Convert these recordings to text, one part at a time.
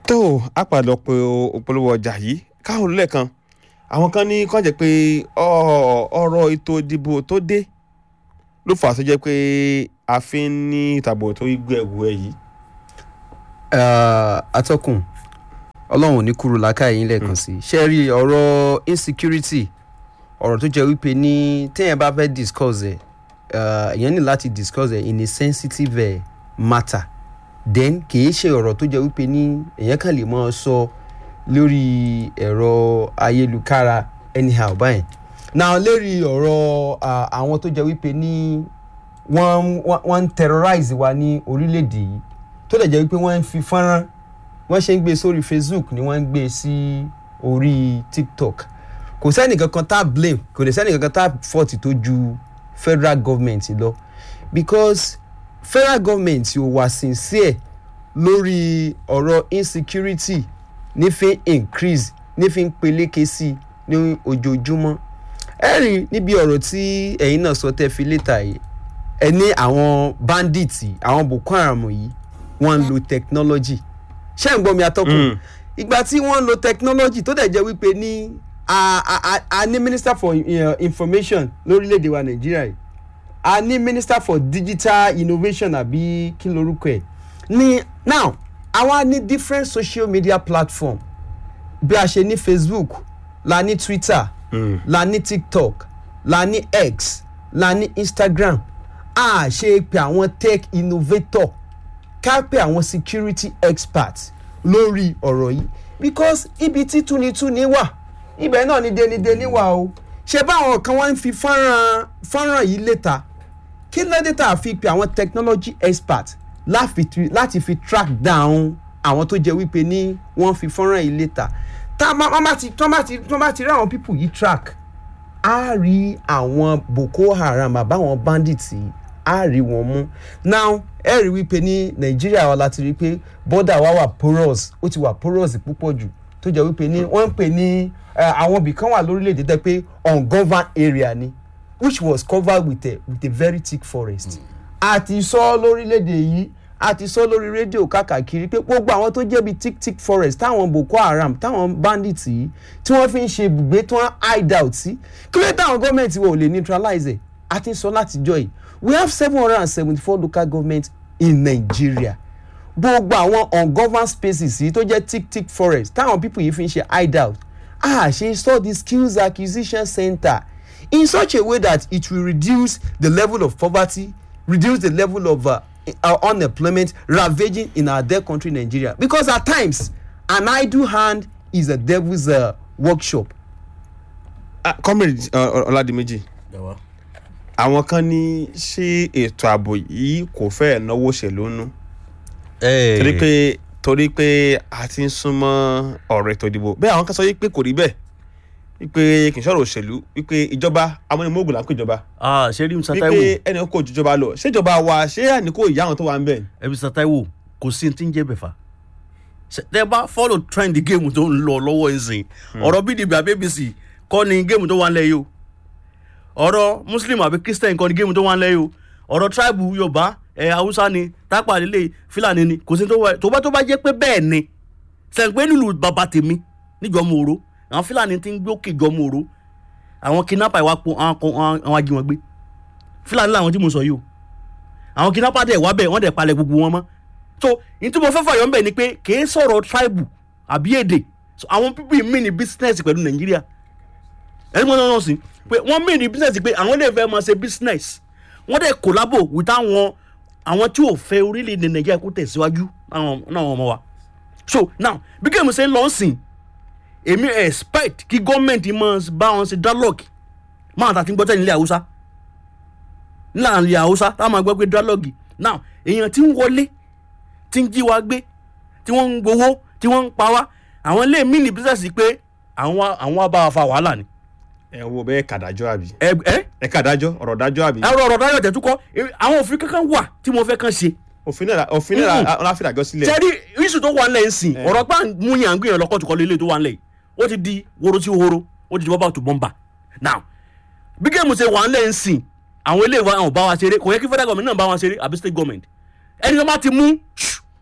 tó a padà pé òpolówó ọjà yìí káwọn lẹ́ẹ̀kan àwọn kan ní kàn jẹ́ pé ọ̀rọ̀ ètò ìdìbò tó dé ló fà á tó jẹ́ pé a fi ń ní ìtàbọ̀ tó gbé ẹ̀wù ẹ̀ yìí. atọ́kùn ọlọ́run ò ní kúrò lákàyè yín lẹ́ẹ̀kan sí i ṣe rí ọ̀rọ̀ insecurity ọ̀rọ̀ tó jẹ́ wípé ní téèyàn bá fẹ́ discuss ẹ̀ èèyàn ní láti discuss ẹ̀ in a sensitive uh, matter then kìí ṣe ọ̀rọ̀ tó jẹ́ wípé ní èèyàn kàn lè máa sọ lórí ẹ̀rọ ayélujára anyhow báyìí now lérí ọ̀rọ̀ àwọn tó jẹ́ wípé ní wọ́n wọ́n ń terrorize wa ní orílẹ̀-èdè yìí tó dẹ̀ jẹ́ wípé wọ́n ń fi fọ́nrán wọ́n ṣe ń gbé sórí facebook ni wọ́n ń gbé sí orí tiktok kò sẹ́ni kankan tá blame kò dẹ̀ sẹ́ni kankan tá fault tó ju federal government lọ because federal government ò wà sincere lórí ọ̀rọ̀ insecurity nífi increase nífi peléke sí ní ojoojúmọ́ ẹ rí níbi ọ̀rọ̀ tí ẹ̀yin náà sọ tẹ́ fi létà yìí ẹ ní àwọn bandits àwọn boko haram yìí wọ́n ń lo technology ṣé ń gbọ́ mi atọ́kùn ìgbà tí wọ́n ń lo technology tó dẹ̀ jẹ́ wípé ní a a a ní minister for uh, information lórílẹ̀‐èdè wa nàìjíríà yìí a ní minister for digital innovation àbí kí lorúkọ ẹ̀ ní now àwa ní different social media platform bí a ṣe ní facebook la ní twitter mm. la ní tiktok la ní x la ní instagram a ṣe pé àwọn tech innovator ká pé àwọn security experts lórí ọ̀rọ̀ yìí because ibi tí túnitúni wà ibẹ̀ náà ni denideni wà o ṣe báwọn kan wá ń fi fọ́nrán fọ́nrán yìí léta kí lóde tá a fi pe àwọn technology experts láti fi track down àwọn tó jẹ́ wípé ní wọ́n fi fọ́nrán yìí léta tá a bá ti rí àwọn people yìí track á rí àwọn boko haram àbáwọn bandits yìí á rí wọn mú now ẹ rí wípé ní nàìjíríà wa láti rí pé border wa wà porous ó ti wà porous púpọ̀ jù tó jẹ́ wípé ní wọ́n ń pè ní àwọn ibì kan wà lórílẹ̀‐èdè tẹ́ pé ungoverned area ni which was covered with a with a very thick forest. àti sọ lórílẹ̀‐èdè yìí àti sọ lórí rédíò káàkiri pé gbogbo àwọn tó jẹ́ bíi thick thick forest táwọn boko haram táwọn bandits yìí tí wọ́n fi ń ṣe ibùgbé tí wọ́n hide out sí kí ló táwọn gọ́ọ̀mẹ̀ntì wọ̀ ò lè neutralize ẹ̀ àti sọ látijọ́ yìí we have seven hundred and seventy-four local governments in nigeria gbogbo àwọn ungoverned spaces yìí tó jẹ́ thick thick forest táwọn people yìí fi ń ṣe hide out ah ṣe install the skills acquisition center in such a way that it will reduce the level of poverty reduce the level of uh, uh, unemployment ravaging in our dear country nigeria because at times an idle hand is a devil's uh, workshop. comrade ọládìméjì àwọn kan ní ṣé ètò ààbò yìí kò fẹ́ẹ̀ náwó òṣèlú nú torí pé torí pé a ti ń súnmọ́ ọ̀rọ̀ ètò ìdìbò bẹ́ẹ̀ àwọn kan sọ wípé kò rí bẹ́ẹ̀ wípé kì í sọ̀rọ̀ òṣèlú wípé ìjọba amúnimóògùn là ń pè ìjọba ah ṣe rí mr taiwo wípé ẹni kò ju ìjọba lọ ṣèjọba wa ṣé àníkó ìyá àwọn tó wà ń bẹ̀. ẹ mr taiwo kò sí ti ń jẹ́ bẹ̀fà tẹ bá follow trend game tó ń lọ lọ́wọ́ ẹ̀sìn ọ̀rọ̀ pdp àbí apc kọ́ ni game tó wà ń lẹ̀ yìí o ọ̀rọ̀ muslim àbí christian kọ́ ni game tó wà ń lẹ̀ yìí o ọ̀rọ̀ tribe yorùbá ẹ̀ haúsá ni tápà lílé fúlàní ni kò sí tó wà tó bá tó bá jẹ́ pé bẹ́ẹ̀ ni sẹ̀ǹpẹ́ nílùú bàbá tèmi níjọ́mú oró àwọn fúlàní ti ń gbé òkè jọmú oró àwọn kidnapper ìwà po àwọn ajíwọ̀n gbé fúlàní làwọn tí mo sọ yìí o àwọn kidnapper dẹ̀ wá bẹ̀ wọ́n dẹ̀ palẹ̀ gbogbo wọn mọ́ so ní tí mo fẹ́ fàyọ̀ ń bẹ̀ ni pé kìí sọ̀rọ̀ tribe àbí èdè so àwọn pípì mí ní business pẹ̀lú nàìjíríà ẹni mo náà sí pé wọ́n mí ní business pé àwọn lè fẹ́ máa ṣe business wọ́n dẹ̀ collabo with àwọn àwọn tí ò fẹ́ orílẹ̀-èdè nàìjíríà kó tẹ̀síwájú náà wọn mọ̀ wá so now bí kèmí ṣe ń lọ sìn èmi expect kí gọ́ọ̀mẹ̀ntì máa bá wọn ṣe dialogue máa tà tí ń gbọ́ tẹ̀lé ilé haúsá nílànà ilé haúsá táwọn máa gbọ́ pé dialogue now èèyàn tí ń wọlé tí ń jí wa gbé tí wọ́n ń gbowó tí wọ́n ń pa wá àwọn ilé mi ní bísẹ̀sì pé àwọn àwọn abá wa fa wàhálà ni. ẹ wo bẹ́ẹ̀ kàdájọ́ àbí. ẹ ẹ ẹ kàdájọ́ ọ̀rọ̀ dájọ́ àbí. ẹ̀rọ ọ̀rọ̀ dájọ́ tẹ̀ tún kọ́ àwọn òfin kankan wà tí mo fẹ́ kàn ṣe. òfin náà òfin náà ọláfíà sílẹ̀. sẹ́rí iṣu tó wà ń lẹ̀ ń sìn ọ̀rọ̀ gbà mú yàn ń gbìyànjú lọ́kọ̀ tó kọ́ lélẹ̀ tó wà ń lẹ̀ ó ti di woro sí woro ó ti di bọ́bá tó bọ́mbà now bí géèmù ṣe wà ń lẹ̀ ń sìn àwọn ilé ìwà àwọn bá wa ṣeré kò yẹ kí federal government náà bá wa ṣeré àbí state government ẹni tó bá ti mú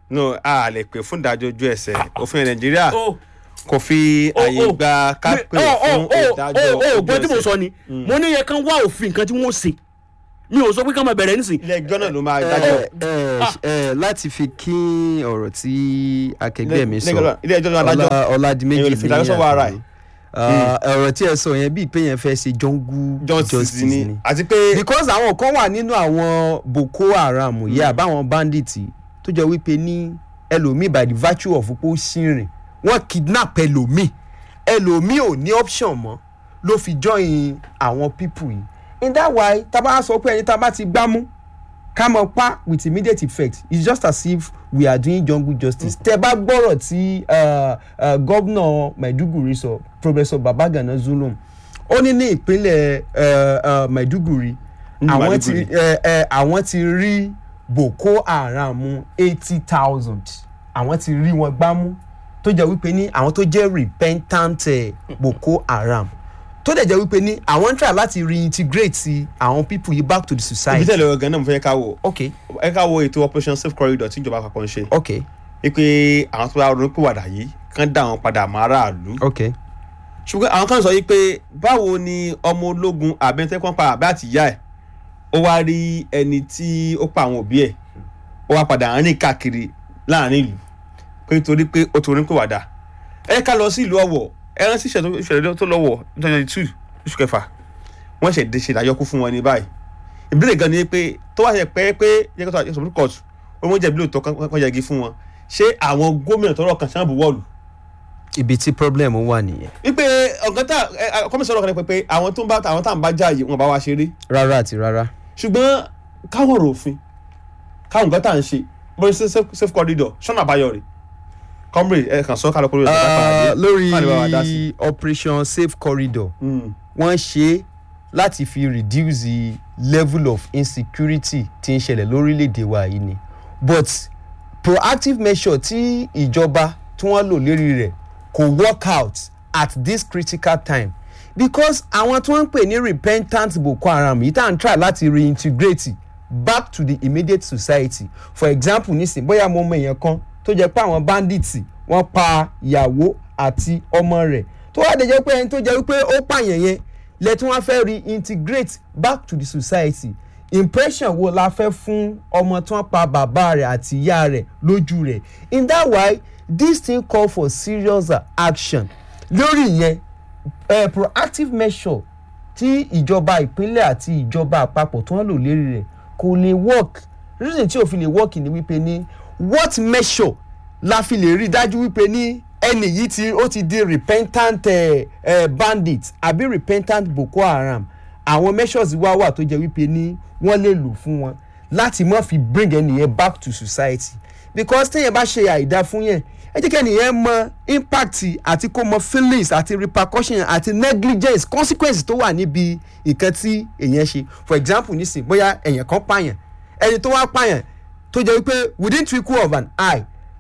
no a lè pè fún ìdájọ́ ojú ẹsẹ̀ òfin nàìjíríà ó kò fi ó, àyè ó. gba ká Mi- pè ó, ó, fún ó, ìdájọ́ ó, ó, ojú gbọ́n tí mo ẹsẹ̀ sọ ni mo ní yẹ kán wá òfin nǹkan tí wọ́n ṣe mi ò sọ pé ká máa bẹ̀rẹ̀ nísìn ilé ẹjọ́ náà ló máa ẹ dájọ́ ẹ ẹ láti fi kín ọ̀rọ̀ tí akẹgbẹ́ mi sọ ilé ẹjọ́ náà dájọ́ Ọlá- ọládìméjì Èèyàn lè fi ìdájọ́ sọ́wọ́ ara ẹ̀. Ah, ọ̀rọ̀ tí ẹ sọ yẹn bíi pé yẹn fẹ́ ṣe jungle justice justice ni ni àti pé because àwọn kan wà nínú àwọn boko haram yìí àbáwọn bandits tó jẹ́ wípé ní ẹlòmíì by the virtue of pé ó ṣìnrìn wọ́n kidnap ẹlòmíì ẹlòmíì ò ní option mọ́ ló fi join àwọn people yìí in that way tá a bá sọ pé ẹni tá a bá ti gbámú ká mọ pa with immediate effect it's just as if we are doing jungle justice tẹ bá gbọ́rọ̀ tí uh, uh, gómìnà maiduguri sọ professor babagana zulum ó ní ní ìpínlẹ̀ uh, uh, maiduguri Ní àwọn ti Maiduguri. uh, uh, àwọn ti rí boko haram eighty thousand àwọn ti rí wọn gbámú tó jẹ́ wípé ní àwọn tó jẹ́ repentant eh, boko haram tó dẹ̀ jẹ́ wípé ní àwọn ń try láti reintegrate àwọn people yìí back to the ibi society. tẹ̀lé ọ̀gá náà mo fẹ́ ká wò okay ẹ ká wo ètò operation safe corridor tí ìjọba àpapọ̀ ń ṣe okay wípé àwọn tó bá ronú pìwàdà yìí kán dá àwọn padà mọ́ aráàlú okay ṣùgbọ́n àwọn kan sọ yìí pé báwo ni ọmọ ológun àbẹ̀ntẹ́kọ́ pa àbẹ́ àti ìyá ẹ̀ ó wá rí ẹni tí ó pa àwọn òbí ẹ̀ ó wá padà rìn káàkiri láàrin ìlú pé nítorí pé ó torí pé wàdà ẹ ká lọ sí ìlú ọ̀wọ̀ ẹ rántí ìṣẹ̀lẹ̀ ìṣẹ̀lẹ̀ tó lọ́wọ́ twenty two oṣù kẹfà wọ́n ṣẹ̀ dé ṣe ìdájọ́ kú fún wọn ní báyìí ìbílẹ̀ gan ni pé tó wá ṣe pé pé yẹ kó tó supreme court ó mọ̀ jẹ̀bi lóòótọ́ kan yẹgi fún wọn ṣé àwọn gómìnà tọrọ kan ṣáà bù wọ́ọ̀lù ibi tí problem wà nìyẹn wípé ọ̀gá tá kọ́mísọ̀rọ̀ kan ní pé àwọn tó ń bá àwọn tá à ń bá jáàyè wọn bá wa ṣeré rárá àti rárá ṣùgbọ́n káwọn rò òfin káwọn nǹkan tá à ń ṣe bó ṣe safe- safe corridor ṣọ́nà àbáyọ rẹ̀ comrade ẹ kàn sọ kálọ̀ kúrò Ah, lórí Má lè bá wa dá sí. operation safe corridor Mm. wọ́n ṣe é láti fi reduce the level of insecurity tí ń ṣẹlẹ̀ lórílẹ̀‐èdè wa yìí ni but proactive measure tí ìjọba tí wọ́n lò lérí rẹ̀ kò work out at this critical time because àwọn tí wọ́n ń pè ní repentant boko haram yìí tá à ń try láti reintegrate back to the immediate society for example nísìn bóyá mo mọ èèyàn kan tó jẹ́ pé àwọn bandits wọ́n pa ìyàwó àti ọmọ rẹ̀ tó wá dé jẹ́ pé ẹni tó jẹ́ wípé ó pààyàn yẹn lẹ́tí wọ́n fẹ́ reintegrate back to the society impression wo la fẹ́ fún ọmọ tí wọ́n pa bàbá rẹ̀ àti ìyá rẹ̀ lójú rẹ̀ in that way this thing call for serious uh, action lórí ìyẹn uh, proactive measure tí ìjọba ìpínlẹ̀ àti ìjọba àpapọ̀ tí wọ́n lò lérí rẹ̀ kò lè work reason tí ò fi lè work ni wípé ní what measure la fi lè rí dájú wípé ní ẹni yìí ti ó ti di repentant eh, eh, bandit àbí repentant boko haram àwọn measures wá wà tó jẹ́ wípé ní wọ́n lè lò fún wọn láti má fi bring ẹnìyẹn back to society because téèyàn bá ṣe àìdá fún yẹn ẹ jẹ́ kí ẹnìyẹn mọ impact àti kó mọ feelings àti repercussion àti negligence consequence tó wà níbi nǹkan tí èèyàn ṣe for example nísìn bóyá èèyàn kan pààyàn ẹni tó wá pààyàn tó jẹ́ wípé within twinkle of an eye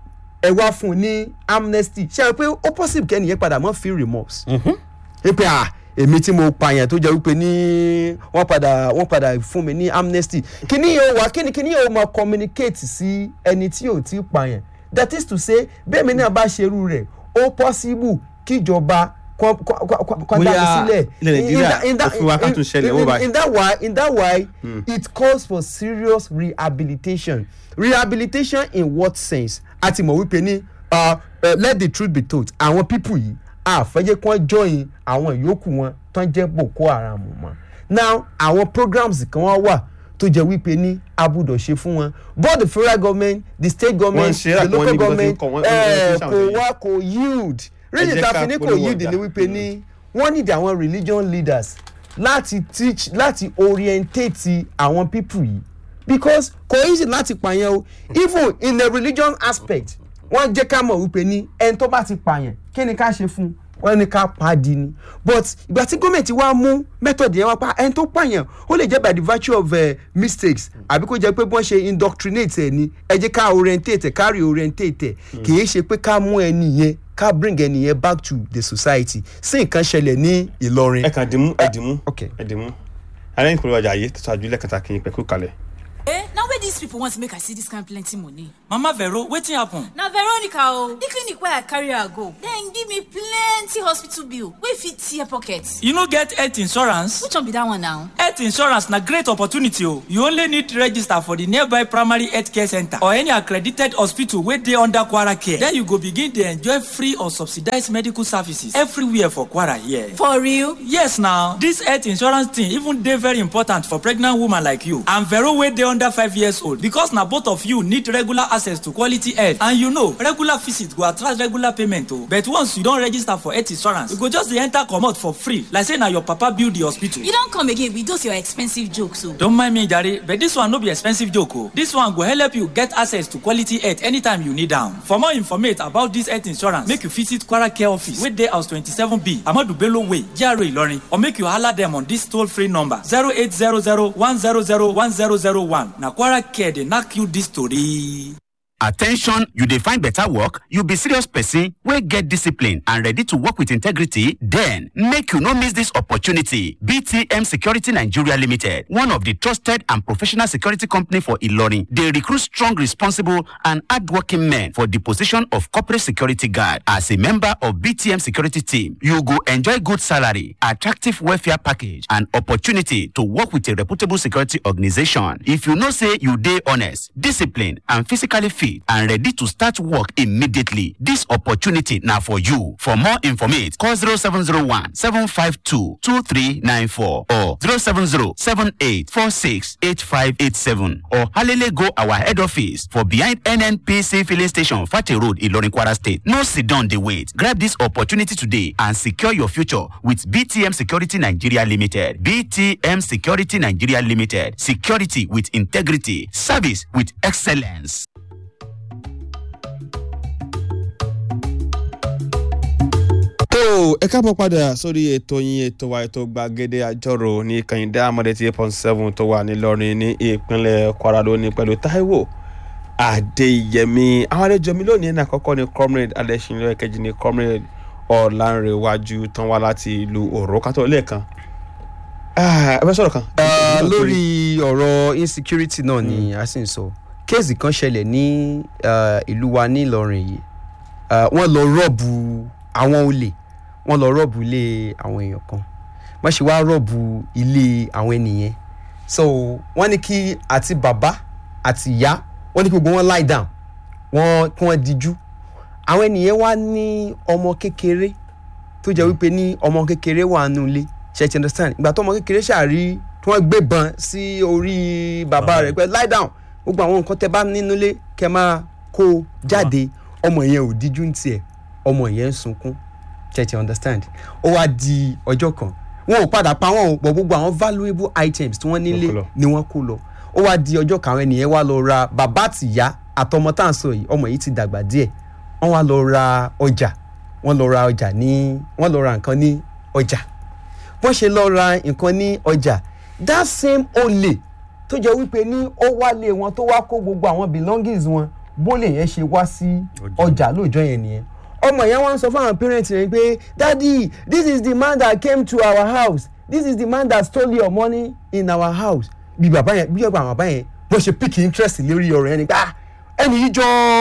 ẹ wá fún un ní amnesty ṣe é pé ó possible kẹ́nìyẹn padà mọ́ feel remorse. wípé à èmi tí mo pààyàn tó jẹ́ wípé ní wọ́n padà wọ́n padà fún mi ní amnesty kíní yóò wá kíní kíní yóò máa communicate sí ẹni tí ò tí pààyàn that is to say bẹ́ẹ̀ mi náà bá ṣerú rẹ̀ ó possible kíjọba kọ́ dá mi sílẹ̀ ilẹ̀ nàìjíríà In that- òfin wa ká tún ṣẹlẹ̀ in- wó in- báyìí. in that way in that way it calls for serious rehabilitation rehabilitation in what sense a ti mọ̀ wípé ní uh, uh, let the truth be told àwọn people yìí àfẹ́jẹ́ kí wọ́n join àwọn ìyókù wọn tó ń jẹ́ boko haram mọ́ now àwọn programs kan wá wà tó jẹ́ wípé ní abudọ̀ ṣe fún wọn both the federal government the state government ṣe the àpò local níbi tó ti ń government kọ, wọ́n- wọ́n- eh, wọ́n fi kò ṣàwọn wá kò yield reason jẹ́ ta ká fi ní kò polówó yield ọjà. ni wípé ní wọ́n need àwọn religion leaders láti teach láti orientate àwọn people yìí because kò easy láti pààyàn o even in the religion aspect wọ́n jẹ́ ká mọ̀ wípé ní ẹni tó bá ti pààyàn kí ni ká ṣe fún un wọ́n ní ká pa á di ni but ìgbà tí gómìnà wá mú method yẹn wá pa ẹni tó pààyàn ó lè jẹ́ by the virtue of uh, mistakes àbí kó jẹ́ pé bí wọ́n ṣe indoctrinate ẹ̀ ni ẹ jẹ́ ká orientate ẹ̀ ká reorientate ẹ̀ kì í ṣe pé ká mú ẹni yẹn ká bring ẹni yẹn back to the society sí nǹkan ṣẹlẹ̀ ní Ìlọrin. ẹ kàn dìmú ẹ dìmú okay. ẹ dìmú alẹ́ ìpolówó ọjà yìí tó ṣáájú lẹ́kẹ̀ta kí n pẹ̀kú kalẹ̀. eh na where dis people want make i see dis kind plenty money mama vero wetin happen. na veronica o the clinic wey i carry her go dem give me plenty hospital bill wey fit tear pocket you no get health insurance. which one be dat one now health insurance na great opportunity o you only need register for the nearby primary health care center or any accredited hospital wey dey under kwara care then you go begin dey enjoy free or subsidized medical services everywhere for kwara here. for real yes na this health insurance thing even dey very important for pregnant woman like you and vero wey dey under five years old because na both of you need regular access to quality health and you know regular visit go attract regular payment o but once you don register for health insurance you go just dey enter comot for free like say na your papa build the hospital. you don come again with those your expensive jokes o. Don't mind me, Jare, but this one no be expensive joke. Oh. This one go help you get access to quality health anytime you need am. For more information about this health insurance, make you visit Kwara Care Office wey dey house twenty-seven B Amadu Bello Way, GRA Ilorin, or make you holler them on this toll-free number zero eight zero zero one zero zero one zero zero one. Na Kwara Care dey knack you this story. Attention, you dey find better work, you be serious person wey get discipline and ready to work with integrity, then make you no miss this opportunity. BTM Security Nigeria Limited, one of the trusted and professional security company for Ilorin, dey recruit strong, responsible and hardworking men for the position of corporate security guard. As a member of BTM security team, you go enjoy good salary, attractive welfare package and opportunity to work with a reputable security organization. If you know say you dey honest, disciplined and physically fit and ready to start work immediately. This opportunity now for you. For more information, call 0701 752 2394 or 070 7846 8587 or Halele go our head office for behind NNPC filling station, Fati Road, Ilorin Kwara State. No sit down, they wait. Grab this opportunity today and secure your future with BTM Security Nigeria Limited. BTM Security Nigeria Limited. Security with integrity. Service with excellence. tó ẹ káàbọ̀ padà sórí ètò yín ètò wa ètò gbàgede àjọrò ní kàyíndé amọ̀dé tí eight point seven tó wà nílọrin ní ìpínlẹ̀ kwara lónìí pẹ̀lú taiwo adéyẹmí àwọn àlejò mi lónìí ní àkọ́kọ́ ní comrade adéṣinlẹ̀ kejì ní comrade ọ̀lànrẹ̀wájú tán wá láti ìlú òró kátó lẹ́ẹ̀kan ẹ fẹ́ sọ̀rọ̀ kan. lórí ọ̀rọ̀ insecurity náà ni a sì ń sọ kéèsì kan ṣẹlẹ̀ ní ìlú wa ní ìlọrin yìí wọ́n lọ rọ́ọ̀bù àwọn olè wọ́n lọ rọ́ọ̀bù ilé àwọn èèyàn kan wọ́n ṣe wá rọ́ọ̀bù ilé àwọn ènìyàn so wọ́n ní kí àti bàbá àti ìyá wọ́n ní kí gbogbo wọn lie down wọ́n kí wọ́n dijú àwọn ènìyàn wá ní ọmọ kékeré tó jẹ́ wípé ní ọmọ kékeré wà nù ilé ṣe ti understand ìgbà tó ọmọ kékeré ṣàrí tí wọ́n gbébọn sí orí bàbá rẹ̀ pé lie down gbogbo àwọn nǹkan tẹ bá nínú ilé kẹ máa kó jáde ọmọ yẹn ò díjú ní tiẹ̀ ọmọ yẹn ń sunkún tẹ̀tẹ̀ understand ó wá di ọjọ́ kan wọn ò padà pa wọn ò pọ̀ gbogbo àwọn valuable items tí wọ́n nílé ni wọ́n kó lọ ó wá di ọjọ́ kan àwọn ènìyàn wá lọ ra bàbá àtìyá àtọmọ tá à ń sọ yìí ọmọ yìí ti dàgbà díẹ̀ wọ́n wá lọ ra ọjà wọ́n lọ ra ọjà ní wọ́n lọ ra nǹkan ní ọjà bọ́n ṣe lọ ra nǹkan ní ọjà that same olè tó jẹ́ wípé ní ó wálé wọn tó wá kó gbogbo àwọn belongings wọn bólè yẹn ṣe wá sí ọjà lóòjọ́ yẹn nìyẹn ọmọ yẹn wá ń sọ fún àwọn parents rẹ pé daddy this is the man that came to our house this is the man that stole your money in our house bí bàbá yẹn bí ọgbà bàbá yẹn bó ṣe pick interest lórí ọ̀rọ̀ yẹn ni pé ah ẹni yìí jọ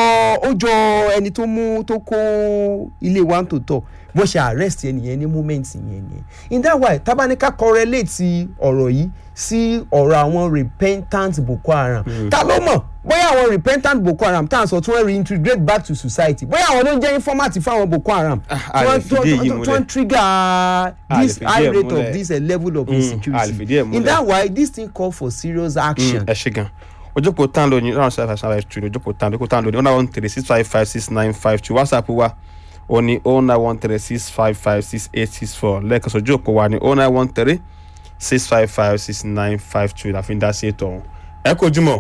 ó jọ ẹni tó mú tó kó ilé wa ń tòótọ́ bó ṣe arrest ẹni yẹn ní moment yẹn nìyẹn in that way tabanika correlate ọ̀rọ̀ yìí sí ọ̀rọ̀ àwọn repentant boko haram ta ló mọ̀ bóyá àwọn repentant boko haram tá à ń sọ tí wọ́n reintegrate back to society bóyá àwọn ló ń jẹ́ informant fáwọn boko haram tí wọ́n trigger this high rate of this uh, level of insecurity in that way this thing call for serious action. ẹ ṣe gan ojókòó tán lónìí ọ̀nà ṣe àfàṣà rẹ̀ tù ní ojókòó tán ojókòó tán lónìí one one three six five five six nine five two whatsapp wa o ní o nine one three six five five six eight six four lẹ́ẹ̀kan sọ ojókòó wa ní o nine one three six five five six nine five two la fi ń dá sí ètò ọ̀hún. ẹ kò jùmọ̀.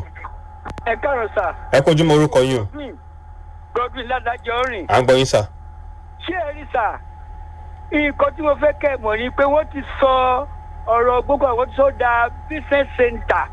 ẹ káàárọ̀ sà. ẹ kò jùmọ̀ orúkọ yín o. godwin ládàjọ rìn. à ń gbọ́ yín sà. ṣé ẹ rí sà nǹkan tí mo fẹ́ kẹ́ ẹ mọ̀ ni pé wọ́n ti sọ ọ̀rọ̀ gbogbo àwọn tó da business center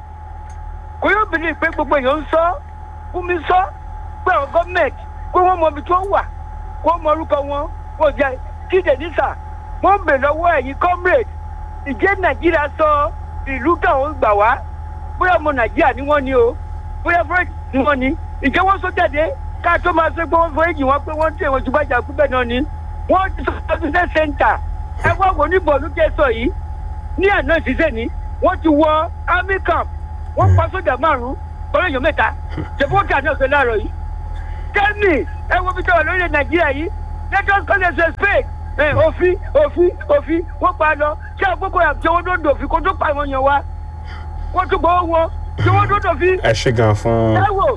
kò yóò bìlì pé gbogbo èèyàn ń sọ fún mi sọ pé àwọn gọ́ọ̀mẹ̀ntì pé wọ́n mọ ibi tó wà wọ́n mọ orúkọ wọn wọ́n jẹ́ kíde nísà wọ́n bè lọ́wọ́ ẹ̀yìn comrade ìjẹ́ nàìjíríà sọ ìlú káwọn gbà wá bóyá ọmọ nàìjíríà ni wọ́n ní o bóyá fúrẹ́jì ni wọ́n ní ìjẹ́ wọ́n sọ jáde ká tó máa ṣe pé wọ́n fúrẹ́jì wọn pé wọ́n tẹ̀ wọ́n ṣùgbọ́n ìjà pípẹ́ náà ni wọ́n ti sọ ọdún sẹ́ńtà ẹ wá wò ní bọ̀ọ̀lù kẹsọ̀ yìí ní àná ìṣiṣẹ́ ni wọ́n ti wọ army camp wọ́n pa sójà márùn-ún pẹ̀lú èèyàn mẹ́ta ṣèfowókè àná ọ̀sẹ̀ láàárọ̀ yìí kẹ́mi ẹ wo bí tọ́wọ̀ lórílẹ̀ nàìjíríà yìí let us call it a spade ẹ òfin òfin òfin wọ́n pa á lọ ṣé àgbókò àti owó tó dòfin kó tó pa àwọn èèyàn wa wọ́n tún gbọ́ wọn ṣé owó tó dòfin ẹ ṣe gan fún ẹ wò.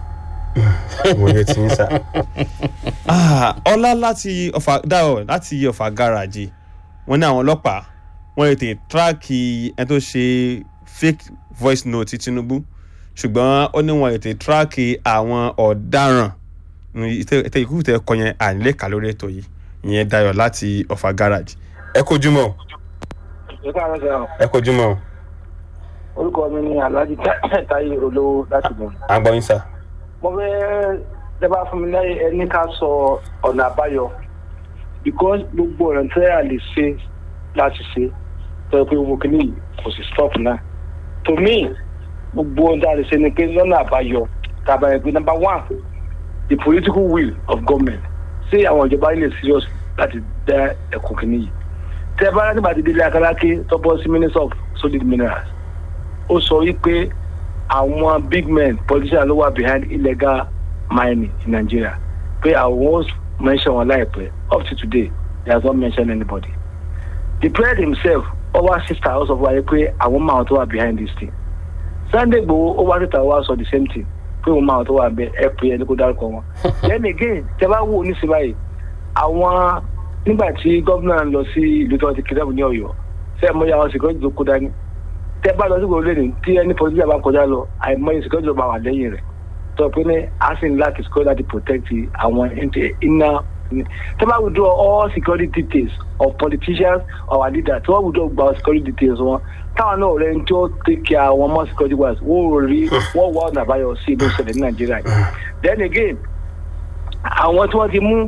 ìwòye tí ń sà. Ah, ọlá láti ọfà dáhùn láti ọfà gáràjì wọn ní àwọn ọlọ́pàá wọn lè tè tíráàkì ẹni tó ṣe fake voice note ti tinubu ṣùgbọ́n ó ní wọn lè tè tíráàkì àwọn ọ̀daràn ìtẹ ìkúkú tẹ kọ yẹn ànílékà lórí ètò yìí ìyẹn dayọ̀ láti ọfà gáràjì. ẹ kojú mọ́ ẹ káàárọ̀ sẹ́wọ̀n ẹ kojú mọ́ orúkọ mi ni alhaji táyé olówó láti bọ̀. à ń gbọ́ yín sà. mo fẹ́ dábàá fún mi lẹ́yìn ẹni ká sọ ọ̀nà àbáyọ because gbogbo ọ̀nà tẹ́ a lè ṣe láti ṣe tọ́jú pé gbogbo kìíní kò sì stop náà to me gbogbo ohun tí a lè ṣe ni pé lọ́nà àbáyọ tàbí ẹgbẹ́ number one the political will of government ṣé àwọn ìjọba ilé serious láti dá ẹ̀kọ́ kìíní yìí tẹ́ bá láti bàtí délé akáláké tọ́pọ̀ sí minister of solid minerals ó sọ wípé àwọn big men politicians ló wà behind illegal mining in nigeria pé àwọn mention wọn láìpẹ́ up to today he has not mentioned anybody the president himself over sister ó sọ fún wa pé àwọn máa tó wà behind this thing sunday gbowó over sister wa sọ the same thing pé òun máa tó wà bẹ ẹ pé ẹni kó dárúkọ wọn then again tẹ bá wò ní síbáyìí àwọn nígbà tí gómìnà lọ sí ìlú tí wọn ti kidnap ní ọ̀yọ́ fẹẹ mọ àwọn security tó kó dání tẹ bá lọ sí gbòòrò lẹ́nu tí ẹni politician bá kọjá lọ àìmọye security ló máa wà lẹ́yìn rẹ̀ tó pé ní asin láti security láti protect àwọn iná tẹ bá withdraw all security details of politicians or our leaders tí wọ́n withdraw gba security details wọn táwọn náà rẹ̀ ń tí ó take care àwọn more security guards wọ́n ò rí wọ́n wá ọ̀nà àbáyọ sí ìlú ìṣẹ̀lẹ̀ ní nàìjíríà yìí then again àwọn tí wọ́n ti mú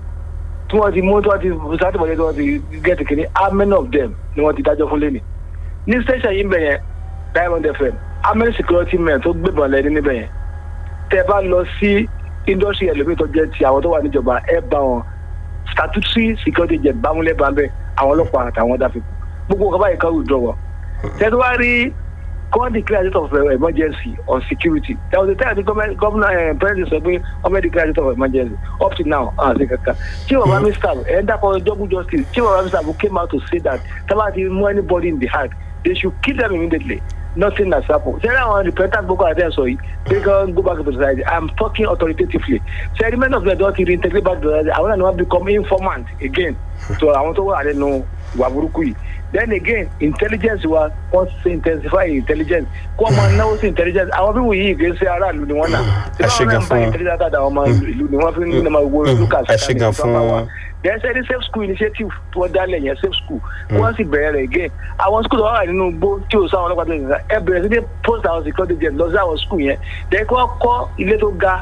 tí wọ́n ti mú tí wọ́n ti sátìmọ̀lẹ́ tí wọ́n ti get kìíní how many of them ni wọ́n ti dájọ́ fún lẹ́nìí ní station yìí bẹ̀ yẹn diamond fm how many security men tó gbébọn lẹ́ni níbẹ̀ yẹn tẹ bá lọ sí industry ẹlòmíì tó jẹ́ ti àwọn tó wà níjọba ẹ bá wọn statutory security jẹ bámúlẹ̀ bá ń bẹ̀ àwọn ọlọ́pàá àtàwọn dáfi gbogbo ọkọ̀ báyìí kan withdraw wọn. tẹ́tí wá rí kọ́ declare state of emergency on security there was a time the government governor uh, president sọ pé government declare state of emergency up to now ah ṣe kankan chief of army staff ẹ̀ ń dàpọ̀ double justice chief of army staff came out to say that tábà ti mú anybody in the heart they should kill them immediately nothing has happened ṣe àwọn repentant boko haram sọ yìí they can go back to the society i'm talking authoritatively ṣe ẹni many of them don ti reintegrate back to the society àwọn náà ni wọn become informant again so àwọn tó wà nínú ìwà burúkú yìí then again intelligence wa wọn ṣe intensify intelligence kó ọmọ náwó sí intelligence àwọn fíwò yìí kì í ṣe aráàlú ni wọn náà ẹ ṣe gan fún intelligence àtàwọn ọmọ ìlú ni wọn fi ń nàmọ owó lucas ẹ ṣe gan fún then ṣe ní safe school initiative tí wọ́n dálẹ̀ yẹn safe school wọ́n sì bẹ̀rẹ̀ rẹ̀ again àwọn school tó wà nínú igbó tí ò sáwọn ọlọ́pàá tó yẹn ẹ bẹ̀rẹ̀ sí ní post àwọn security jet lọ sí àwọn school yẹn then kí wọ́n kọ́ ilé tó ga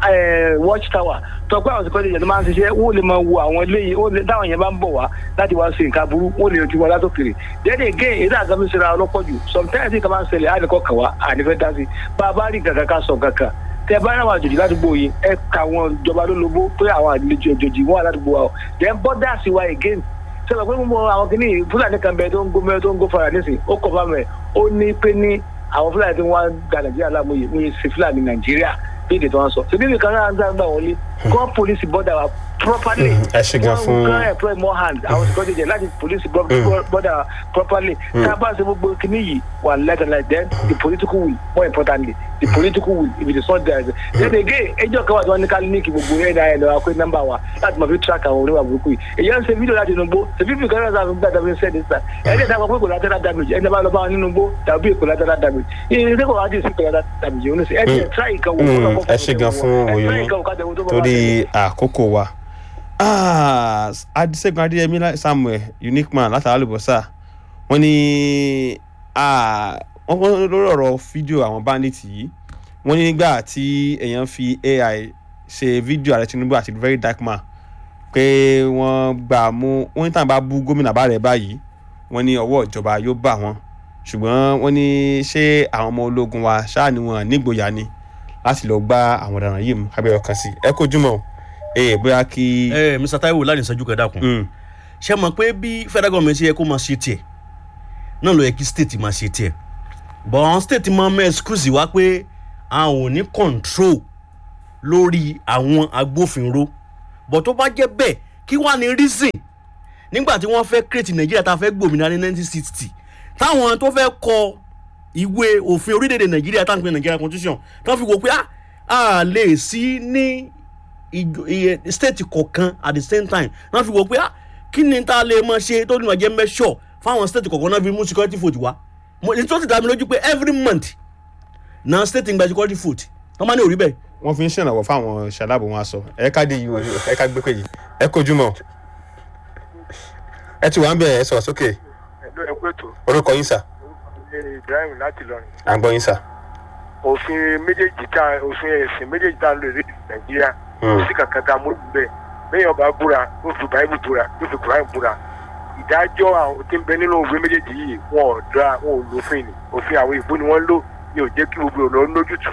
watch tower tọpẹ́ àwọn security jet máa ń ṣiṣẹ́ wọ́n lè máa wo àwọn eléyìí wọ́n lè táwọn yẹn bá ń bọ̀ wá láti wá sí nǹkan burú wọ́n lè ti wọ́n látòkèrè then again èdè àgbàmí ṣe ra ọlọ́pọ̀ jù sometimes nǹkan máa ń ṣẹlẹ̀ àdìkọ́ kàn wá àdìfẹ́ dá sí bá a bá rí kankan ká sọ kankan tẹ bá ráwọn àjòjì ládùúgbò yìí ẹ ka àwọn ìjọba lólobó pé àwọn àlejò àjòjì wọn ládùúgbò wa o then bọ́dà sí wa again sọ pé mo àwọn kìíní fúlàní kan bẹ tó ń gómẹ tó ń gó fara nísìnyí ó kọ fáwọn ẹ ó ní pé ní àwọn fúlàní tí wọn gba nàìjíríà lámúyè wọn yìí sí fúlàní nàìjíríà bí èdè tí wọn sọ ṣe bí nìkan náà ń gbà wọlé kọ́ polisi bọ́dà wa properly ẹ ṣe gan fún wọn kàn employ more hands àwọn security jẹ láti polisi bọ́dà properly tá a bá ṣe gbogbo kìíní yìí wà lẹ́tọ̀ like then the political will more importantly the political will if it is not there then again ẹjọ́ kan wà tí wọ́n ní ká ní kí gbogbo ẹ̀ náà ẹ̀ lọ́wọ́ pé nọ́mbà wa láti máa fi track àwọn oníwà burúkú yìí èyí ń ṣe fídíò láti inú gbó ṣe fídíò kan náà sáà fún gbàdá fi ń sẹ́ni sá ẹni ẹ̀dá kan pé kò lateral damage ẹni bá lọ bá wọn nínú gbó tàbí kò lateral damage ìrìn kò wá dé sí kò lateral damage òun ní sẹ ẹni ẹ̀ try ìkan wò ẹ ṣe gan fún oyún torí àkókò wa adisegun adeyemi samuel unique man látara àlùbọ́sà wọ́n ní wọ́n lórí ọ̀rọ̀ fídíò àwọn bandits yìí wọ́n ní nígbà tí èèyàn fi ai ṣe fídíò ààrẹ tinubu àti very dark man pé wọ́n gbà mú wọ́n ní tàn bá bú gómìnà bá rẹ̀ báyìí wọ́n ní ọwọ́ ìjọba yóò bà wọ́n ṣùgbọ́n wọ́n ní ṣé àwọn ọmọ ológun wa ṣáà ni wọn nígboyà ni láti lọ gbá àwọn ọ̀daràn yìí mú kábẹ́rẹ́ kan sí ẹ kojú mọ́ ẹ bóyá kí. ẹ mr taiwo láti ìṣẹ́jú kan dákun Mm. ṣe mọ̀ pé bí federal government ṣe yẹ kó máa ṣe tiẹ̀ náà ló yẹ kí state máa ṣe tiẹ̀ but àwọn state máa mọ excuse wá pé àwọn ò ní control lórí àwọn agbófinró but tó bá jẹ́ bẹ́ẹ̀ kí wàá ní reason nígbà tí wọ́n fẹ́ create nàìjíríà tá a fẹ́ gbòmìnira ní nineteen sixty táwọn tó fẹ́ kọ ìwé òfin orílẹ̀-èdè nàìjíríà tá à ń pè nàìjíríà constitution tó fi wò pé ah, a lè sí ní ìjọ- iye state kọ̀ọ̀kan at the same time wọ́n fi wò pé ah, kí ni tá a lè máa ṣe tó ní wàá jẹ́ mẹ́ṣọ̀ fáwọn state kọ̀ọ̀kan náà fi mú security vote wá mo ní tó ti dá mi lójú pé every month na state ń gba security vote wọ́n máa ní òrí bẹ́ẹ̀ wọ́n fi ń ṣèrànwọ́ fáwọn ṣàlábò wọn aṣọ ẹ ká dé yìí o ẹ ká gbé pé yìí ẹ kojú mọ́ ẹ ti wà ń bẹ̀ ẹ sọ̀rọ̀ sókè ẹ̀lú ẹ̀kú ètò orúkọ yín sà ibrahim láti lọrin à ń gbọ́ yín sà. òfin méjèèjì tá òfin ẹ̀sìn méjèèjì tá a lò ní nàìjíríà Hmm. sí kankan tá a mú bẹ́ẹ̀ bẹ́ẹ̀ ọba búra yóò fi báyìí búra yóò fi kùráì búra ìdájọ́ àwọn tí ń bẹ nínú òfin méjèèjì yìí wọn ò dá wọn ò lófin ni òfin àwọn ìbò ni wọ́n lò ní ò jẹ́ kí gbogbo ọ̀nà lójútùú.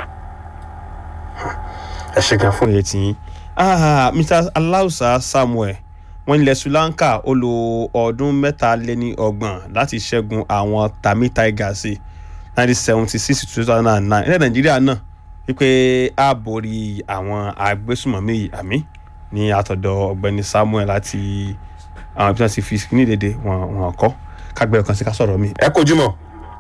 ẹ ṣe gan fún iye tiyín ah mr alausa samuel wọn ilẹ̀ sri lanka ó lo ọdún mẹ́ta lé ní ọgbọ̀n láti ṣẹ́gun àwọn tamil tigers nineteen seventy six to two thousand and nine ilẹ̀ nàìjíríà náà wípé a borí àwọn agbésùmọ̀mí yìí àmì ní àtọ̀dọ̀ ọ̀gbẹ́ni samuel láti àwọn ibi tí wọ́n ti fi ní dédé wọn wọn kọ́ kágbẹ́ ọ̀kan sí ká sọ̀rọ̀ mi. ẹ kojú mọ́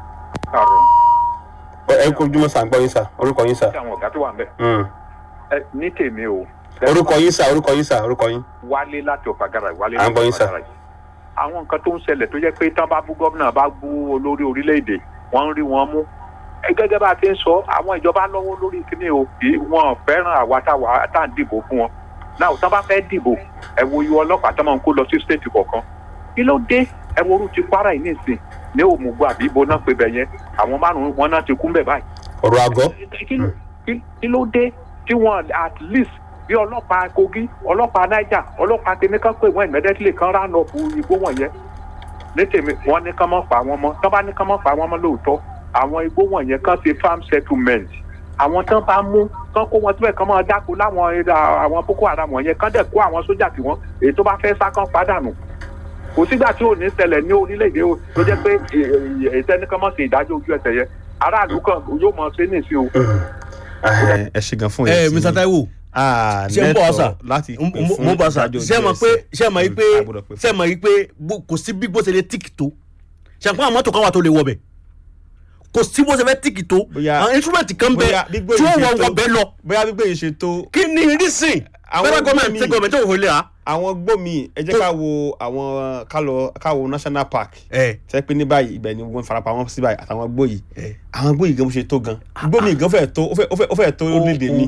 ẹ kojú mọ́ sà ń gbọ́ yín sà orúkọ yín sà. sí àwọn ọ̀gá tó wà ń bẹ̀. Mm. ẹ ní tèmi o. orúkọ yín sà orúkọ yín sà orúkọ yín. wálé láti ọ̀fàgàrà wálé À ń gbọ́ yín, sir. yìí. àwọn nǹkan tó ń ṣẹlẹ̀ tó jẹ́ pé tán bá bú gómìnà bá bú olórí orílẹ̀-èdè wọ́n ń rí wọn mú. ẹ gẹ́gẹ́ bá a ti ń sọ àwọn ìjọba lọ́wọ́ lórí kíní o kì í wọn fẹ́ràn àwa táwa tá à ń dìbò fún wọn. náà tán bá fẹ́ dìbò ẹ wo iye ọlọ́pàá tán máa ń kó lọ sí stéètì kọ̀ọ̀kan. kí ló dé ẹ wo orú ti kwara yìí nísìn ní òmùgbò àbí ibo náà pé bẹ̀ yẹn àwọn márùn-ún wọn náà ti kú ń bẹ̀ báyìí ọ̀rọ̀ àgọ́. kí ló- kí- kí ló dé tí wọn at least bí ọlọ́pàá kogi ọlọ́pàá niger ọlọ́pàá tèmi kan pé wọ́n immediately kan rán lọ fún igbó wọ̀nyẹn ní tèmi wọ́n ní kán mọ́ pa wọ́n mọ́ tán bá ní kán mọ́ pa wọ́n mọ́ lóòótọ́ àwọn igbó wọ̀nyẹn kan ṣe farm settlement àwọn tán bá mú kán kó wọn síbẹ̀ kán máa dáko láwọn ẹ̀dá- àwọn boko haram wọ̀nyẹn kán dẹ̀ kó àwọn sójà tí wọ́n èyí tó bá fẹ́ sá kán pàdánù kò sígbà tí ò ní ṣẹlẹ̀ ní orílẹ̀-èdè o tó jẹ́ pé ìtẹ́nìkan mọ̀ sí ìdájọ́ ojú ẹsẹ̀ yẹn aráàlú kan yóò mọ̀ ṣe ní ìsìn o. ẹ ẹ ṣe gan fún ẹ iye tiyín. mr taiwo Ah, ṣe ń bọ̀ lẹ́tọ̀ọ́ ọ̀sà láti pè mo fún bọ̀ ọ̀sà ìdájọ́ ṣe mọ̀ ojú pé ẹsẹ̀. ṣe mọ̀ yìí pé a gbọ́dọ̀ pè fún. ṣe mọ̀ yìí pé bó- kò sí bí bó ṣe lè tíìkì tó ṣe àpò àwọn mọ́tò kan wà tó lè wọ bẹ̀ kò sí bó ṣe fẹ́ tíìkì tó Bóyá- àwọn instrument kan bẹ bóyá gbígbé tí yìí wọ́n ṣe wọ tó- wọ bẹ́ẹ̀ lọ bóyá gbígbé yìí ṣe tó kí ni reason Àwọn federal government gómìnà- state government tó wò lé a. àwọn gbòmí ẹ jẹ́ ká wo àwọn ká lọ ká wo national park ẹ tẹ́ pé ní báyìí ibẹ̀ ni wọ́n farapamọ́ sí báyìí àtàwọn gbòyì ẹ àwọn gbòyì gan bó ṣe tó gan gbòmí gan fẹ́ tó ó fẹ́- ó fẹ́- ó fẹ́ tó orílẹ̀-èdè mi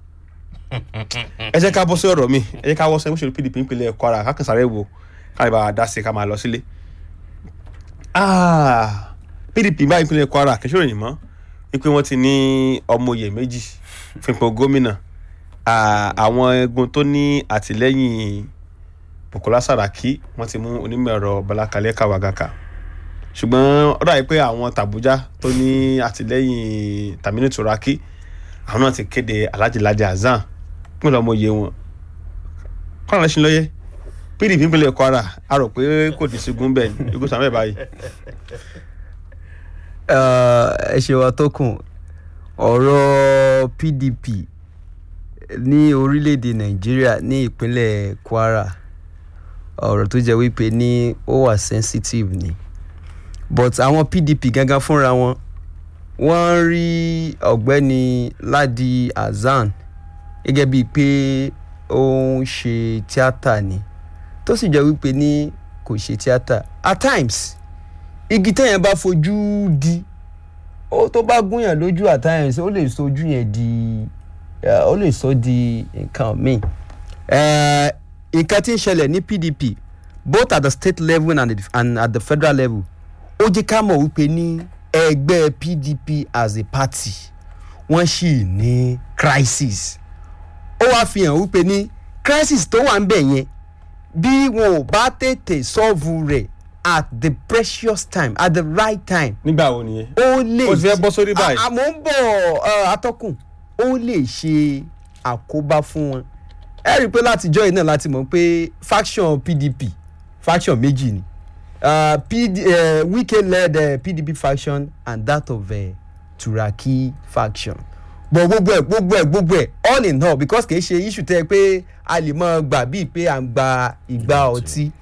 ẹ jẹ́ ká bọ́ sí ọ̀rọ̀ mi ẹ jẹ́ ká wọ́ sẹ́yìn òṣèlú pdp nípínlẹ̀ kwara kákan sáré wo ká lè bá a dá sí i ká máa lọ sílé. Ah, pdp báyìí nípínlẹ̀ kwara kì í ṣòro yìí mọ́ wípé wọ́n ti ní ọmọye méjì fún ipò gómìnà Ah, àwọn egun tó ní àtìlẹ́yìn bukola saraki wọ́n ti mú onímọ̀ ẹ̀rọ balakalẹ́ kawagaka ṣùgbọ́n ó dàbí pé àwọn tàbújá tó ní àtìlẹ́yìn tamini turaki àwọn náà ti kéde alhaji ladi hasan pín lọ́mọ iye wọn kọ́nà lẹ́sìn lọ́yẹ́ pdp ìpínlẹ̀ kwara a rò pé kò ní sígun bẹ́ẹ̀ ni igun sàmẹ́ báyìí. ẹ ṣe wa tó kùn ọ̀rọ̀ pdp ní orílẹ̀-èdè nàìjíríà ní ìpínlẹ̀ kwara ọ̀rọ̀ tó jẹ́ wípé ní ó wà sensitive ni but àwọn pdp gangan fúnra wọn wọ́n rí ọ̀gbẹ́ni ladi hasan gẹ́gẹ́ bíi pé ó ń ṣe tíátà ni tó sì jẹ́ wípé ní kò ṣe tíátà at times igi téèyàn bá fojú di ó tó bá gúnyàn lójú at times ó lè sojú yẹn di eh, ó lè sọ di nǹkan míì Eh, nǹkan tí ń ṣẹlẹ̀ ní pdp both at the state level and, the, and at the federal level ó jẹ́ ká mọ̀ wípé ní ẹgbẹ́ pdp as a party wọ́n sì ní crisis ó wáá fi hàn wípé ní crisis tó wà ń bẹ̀ yẹn bí wọn ò bá tètè sọ́ọ̀vù rẹ̀ at the precious time at the right time nígbà wo nìyẹn. ó lè ó ti fẹ́ bọ́ sórí báyìí. àmọ́ ń bọ̀ uh, atọ́kùn ó lè ṣe àkóbá fún wọn ẹ rí i pé látijọ́ yìí náà láti mọ̀ pé faction pdp faction méjì ni uh, PD, uh, wike led uh, pdp faction and that of uh, turaki faction but gbogbo ẹ gbogbo ẹ gbogbo ẹ all in all because kì í ṣe issue tẹ pé a lè mọ gbà bíi pé à ń gba ìgbà ọtí